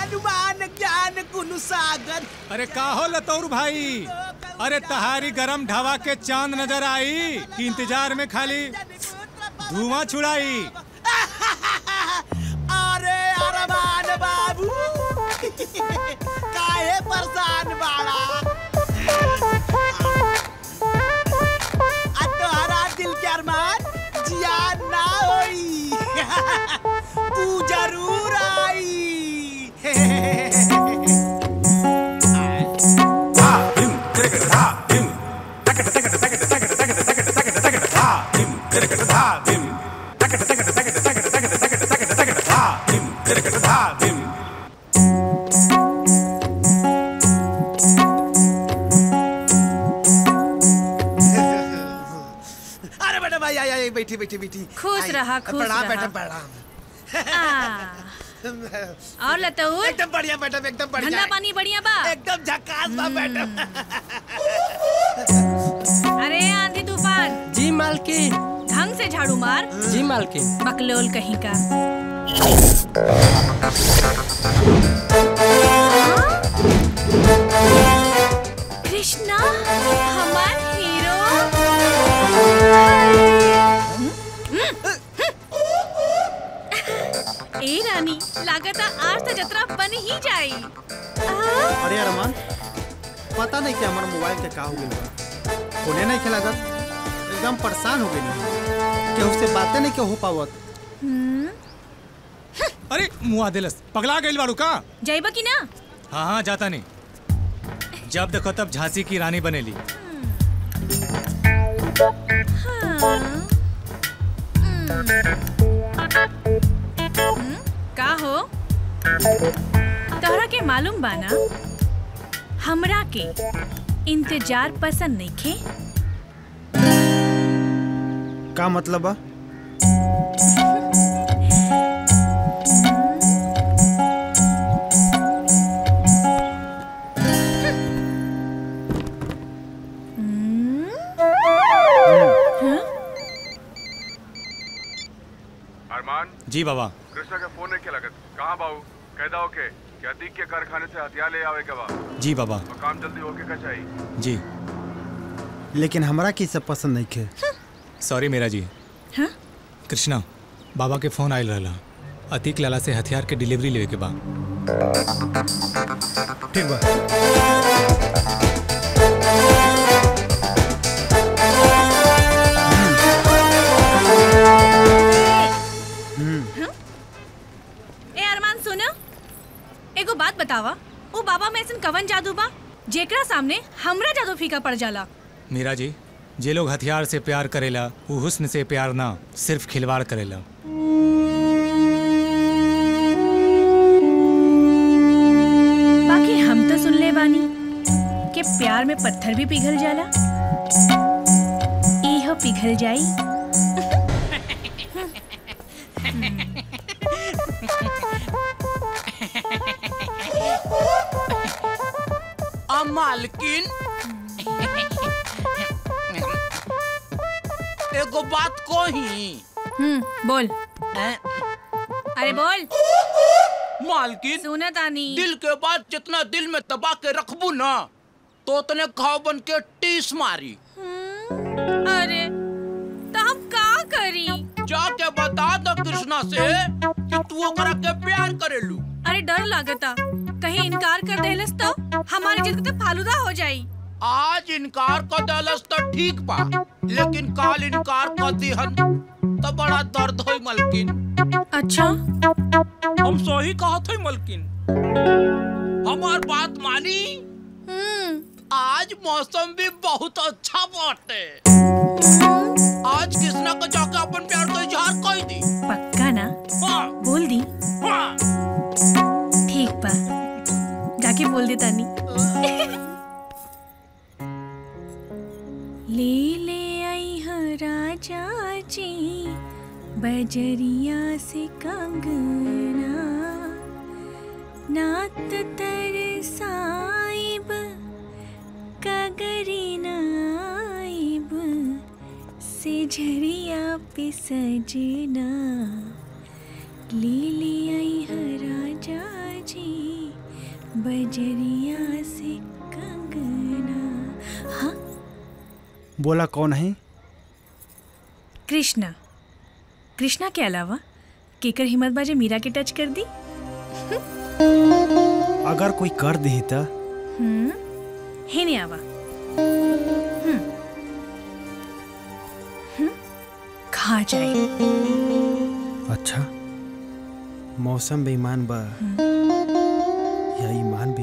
हनुमान ज्ञान गुण सागर अरे का हो लतौर भाई अरे तहारी गरम ढावा के चांद नजर आई कि इंतजार में खाली धुआं छुड़ाई अरे अरमान बाबू काहे परेशान बाड़ा आ तोहरा दिल के अरमान जियान ना होई तू जरूर आई अरे बेटा भाई आई आई बैठी बैठी बैठी खुश आई, रहा, खुश प्रणाम रहा। बेटा प्रणाम आ, और लतहुर एकदम बढ़िया मैडम एकदम बढ़िया ठंडा पानी बढ़िया बा एकदम झकास बा मैडम अरे आंधी तूफान जी मालकिन ढंग से झाड़ू मार जी मालकिन बकलोल कहीं का कृष्णा हमार हीरो ए रानी लागता आज तो जतरा बन ही जाई अरे अरमान पता नहीं कि हमारे मोबाइल के का हो गइल बा फोने नहीं खेला एकदम परेशान हो गई केहू से बातें नहीं के हो पावत अरे मुआ दिलस पगला गइल बाड़ू का जाइबा की ना हाँ हाँ जाता नहीं जब देखो तब झांसी की रानी बनेली का हो तोहरा के मालूम बाना हमरा के इंतजार पसंद नहीं खे का मतलब बा अरमान जी बाबा कृष्णा के फोन नहीं लगत कहाँ बाबू कैदा होके क्या दीक के कारखाने से हथियार ले आवे के बा जी बाबा और काम जल्दी होके का चाहिए जी लेकिन हमरा की सब पसंद नहीं खे सॉरी मेरा जी हाँ? कृष्णा बाबा के फोन आयल रहला अतीक लाला से हथियार के डिलीवरी लेवे के बा ठीक बा ए अरमान सुन एगो बात बतावा ओ बाबा में ऐसन कवन जादू बा जेकरा सामने हमरा जादू फीका पड़ जाला मीरा जी जे लोग हथियार से प्यार करेला वो हुस्न से प्यार ना सिर्फ खिलवाड़ करेला बाकी हम तो सुन ले बानी कि प्यार में पत्थर भी पिघल जाला इहो पिघल जाई आ मालकिन एगो बात कही हम्म बोल हैं? अरे बोल मालकिन सुनत आनी दिल के बाद जितना दिल में दबा के रखबू ना तो उतने घाव बन के टीस मारी अरे तो हम का करी जाके बता दो कृष्णा से कि तू ओकरा के प्यार करेलू अरे डर लागता कहीं इनकार कर देहलस तो हमारी जिद तो फालूदा हो जाई आज इनकार कर देलस तो ठीक बा लेकिन काल इनकार कर दिहन तो बड़ा दर्द होई मलकिन अच्छा हम सही कहत हई मलकिन हमार बात मानी हम्म आज मौसम भी बहुत अच्छा बाटे आज कृष्णा को जाके अपन प्यार का इजहार कर दी पक्का ना हाँ, बोल दी हाँ। ठीक बा जाके बोल दे तानी ले ले आई हाँ राजा जी बजरिया से कंगना नात तर साइब कगरी नाइब से झरिया पे सजना ले ले आई हाँ राजा जी बजरिया से कंगना हाँ बोला कौन है कृष्णा कृष्णा के अलावा केकर हिम्मत बाजे मीरा के टच कर दी अगर कोई कर दी तो हम्म हे नहीं आवा हम्म हम्म, खा जाए अच्छा मौसम बेईमान बा या ईमान